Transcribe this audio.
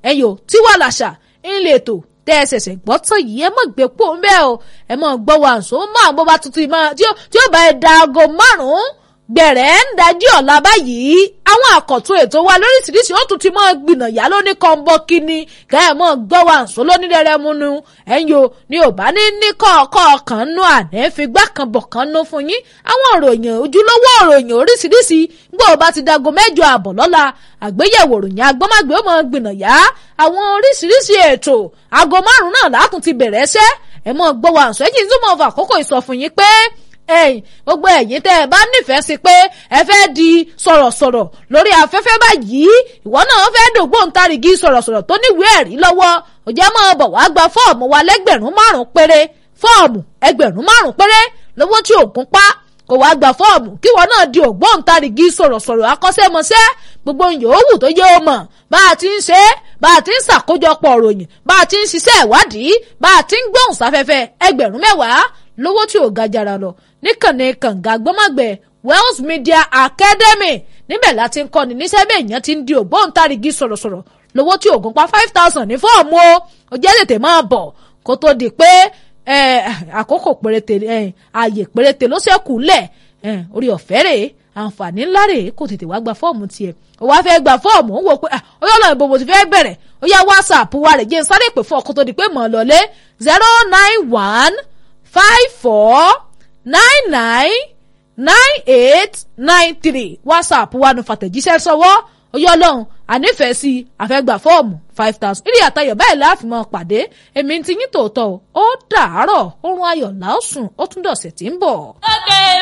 ẹ̀yìn ò tí wà làṣà ńlẹ̀ ètò tẹ́ ẹ ṣẹ̀ṣẹ̀ gbọ́ tán yìí ẹ mọ̀ gbé pò ń bẹ́ẹ̀ o ẹ mọ̀ gbọ́ wa àǹsó máa bó bá tuntun máa tí ó bá ẹ da aago márùn-ún gbẹ̀rẹ̀ ń dájú ọ̀la báyìí àwọn àkọ́tún ètò wa lóríṣiríṣi ó tún ti mọ́ gbìnàyà lóní kọ́ńbọ́ kínní kẹ́ ẹ̀ mọ́ gbọ́ wa àǹsó lónílẹ̀rẹ̀ múnú ẹ̀yin o ní ò bá ní ní kọ́ọ̀kọ́ kan nú àná figbá kan bọ̀ kan nú fún yín àwọn òròyìn ojúlówó òròyìn oríṣiríṣi gbọ́ ọ bá ti dago mẹ́jọ àbọ̀ lọ́la àgbéyẹ̀wò òròyìn agbọ́mágbé ó mọ́ gbìnàyà àwọn oríṣiríṣi ètò aago márùn-ún náà látún ti bẹ̀rẹ̀ ẹsẹ́ ẹ̀ mọ́ gbọ́ wa àǹsó ẹ̀jìn tó mọ̀ fà àkókò ìsọfún yín pé ẹ̀yin gbogbo ẹ̀yin tẹ́ ẹ bá nífẹ̀ẹ́ sí pé ẹ fẹ́ di sọ̀rọ̀sọ̀rọ̀ lórí afẹ́fẹ́ báyìí ìwọ náà fẹ́ dògbóǹtarìgì sọ̀rọ̀sọ̀rọ̀ tó níwèé ẹ̀rí lọ́wọ́ ó jẹ́ máa bọ̀ wá gba fọ́ọ̀mù wa lẹ́gbẹ̀rún márùn-ún péré fọ́ọ̀mù ẹgbẹ̀rún márùn-ún péré lówó tí òògùn pa kò wá gba fọ́ọ̀mù kí ìwọ náà di ògbóǹtarìgì sọ̀rọ̀sọ̀rọ̀ akọ́ṣẹ́mọṣẹ́ gbogbo yòówù tó yẹ ó mọ̀ bá a ti ń ṣe é bá a ti ń ṣàkójọpọ̀ òròyìn bá a ti ń ṣiṣẹ́ ìwádìí bá a ti ń gbóhùn sáfẹ́fẹ́ ẹgbẹ̀rún mẹ́wàá lówó tí ò ga jara lọ níkànnì kànga gbọ́mọ̀gbẹ́ Wells Media Academy níbẹ̀ láti ń kọ́ni níṣẹ́ bí èèyàn ti ń di ògbóǹtarìgì sọ̀rọ̀sọ̀rọ̀ lówó tí ògùn pa five thousand ní fọ́ọ̀mù o ó jẹ́ tètè máa bọ̀ kó tó di pé àkókò péréte ààyè péréte ló ṣẹ́kù lẹ̀ orí ọ̀fẹ́ rèé àǹfààní ńlá rèé kò tètè wá gba fọ́ọ̀mù tiẹ̀ ó wá fẹ́ gba fọ́ọ̀mù ó wò pé ó yọ̀ lọ́nà ìbomò ti fẹ́ bẹ̀rẹ̀ ó yá wásaàpù wa rẹ̀ jẹ́ sáré pè fún ọkọ̀ tó di pé mọ̀ ọ́ lọ́lé zero nine one five four nine nine nine eight nine three whatsapp wa nu fàtẹ̀jíṣẹ́ sọ́wọ́ oyè ọlọ́run ànífẹ̀ẹ́ sí àfẹ́gbà fọ́ọ̀mù five thousand ìrì àtayọ̀ báyìí láàfin mọ́ pàdé èmi ti yín tòótọ́ ó dàárọ̀ oorun ayọ̀ làásùn ó tún dọ̀sẹ̀ tí ń bọ̀. ókè